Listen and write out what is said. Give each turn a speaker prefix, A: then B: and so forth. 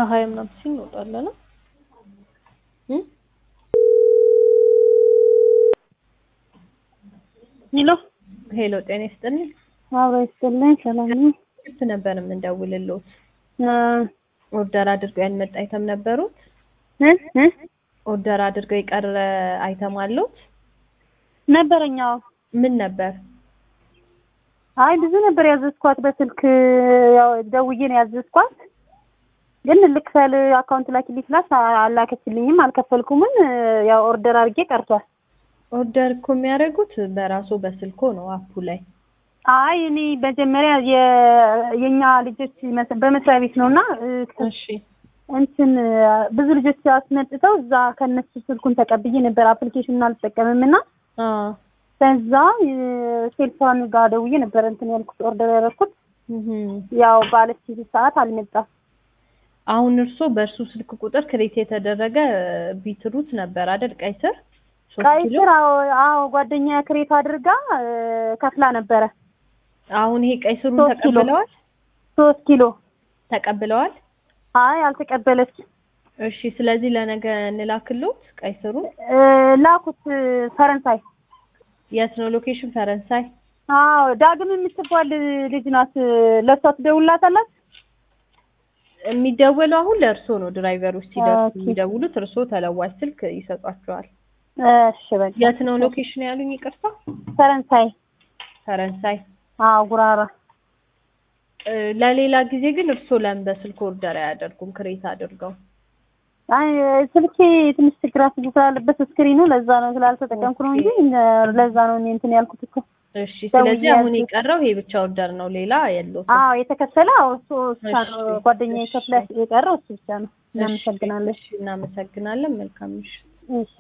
A: ከሀያ ምናምን ሲል እንወጣለን። እ?
B: ሄሎ
A: ሄሎ ጤና ይስጥልኝ።
B: አብሮ ይስጥልኝ። ሰላም ነው?
A: ስልክ ነበር የምንደውልልዎት።
B: እ
A: ኦርደር አድርገው ያልመጣ አይተም ነበሩት?
B: እ እ
A: ኦርደር አድርገው የቀረ አይተም አለዎት?
B: ነበረኛው
A: ምን ነበር?
B: አይ ብዙ ነበር ያዘዝኳት በስልክ ያው ደውዬ ነው ያዘዝኳት። ግን ልክፈል አካውንት ላኪልኝ ስላት አላከችልኝም፣ አልከፈልኩምም። ያው ኦርደር አድርጌ ቀርቷል።
A: ኦርደር እኮ የሚያደርጉት በራሱ በስልኮ ነው አፑ ላይ።
B: አይ እኔ መጀመሪያ የ- የኛ ልጆች መስ- በመስሪያ ቤት ነውና እ፣
A: እሺ
B: እንትን ብዙ ልጆች አስመጥተው እዛ ከነሱ ስልኩን ተቀብዬ ነበር። አፕሊኬሽኑን አልጠቀምም እና
A: አ
B: ከዛ ሴልሷን ጋር ደውዬ ነበር እንትን ያልኩት ኦርደር ያደረኩት።
A: እህ
B: ያው ባለች ሰዓት አልመጣም።
A: አሁን እርሶ በእርሱ ስልክ ቁጥር ክሬት የተደረገ ቢትሩት ነበር አይደል? ቀይ ስር ሶስት
B: ቀይ
A: ኪሎ
B: ስር አዎ አዎ ጓደኛ ክሬት አድርጋ እ፣ ከፍላ ነበረ
A: አሁን ይሄ ቀይ ስሩን
B: ሶስት ኪሎ።
A: ተቀብለዋል
B: ሶስት ኪሎ
A: ተቀብለዋል።
B: አይ አልተቀበለች
A: እሺ ስለዚህ ለነገ እንላክልዎት ቀይ ስሩን።
B: እ፣ ላኩት እ፣ ፈረንሳይ
A: የት ነው ሎኬሽን? ፈረንሳይ።
B: አዎ ዳግም የምትባል ልጅ ናት ለእሷ ትደውልላታላት
A: የሚደወለው አሁን ለእርሶ ነው። ድራይቨሮች ሲደርሱ
B: ኦኬ።
A: የሚደውሉት እርሶ ተለዋጭ ስልክ ይሰጧቸዋል።
B: እሺ በቃ
A: የት ነው ሎኬሽን ያሉኝ? ይቅርታ
B: ፈረንሳይ
A: ፈረንሳይ።
B: አዎ ጉራራ
A: እ፣ ለሌላ ጊዜ ግን እርሶ ለምን በስልክ ኦርደር አያደርጉም? ክሬት አድርገው
B: አይ ስልኬ ትንሽ ችግር አስጊ ስላለበት ስክሪኑ ለዛ ነው ስላልተጠቀምኩ ነው እንጂ እ፣ ለዛ ነው እኔ እንትን ያልኩት እኮ
A: እሺ። ስለዚህ
B: ደውዬ
A: አሁን
B: ያዝኩት።
A: የቀረው ይሄ ብቻ ኦርደር ነው፣ ሌላ የለውም።
B: አዎ የተከፈለ አዎ እሱ ብቻ ነው
A: እሺ፣
B: ጓደኛዬ
A: እሺ።
B: ከፍለ የቀረው እሱ ብቻ ነው እናመሰግናለን
A: እሺ፣ እናመሰግናለን። መልካም ምሽት።
B: እሺ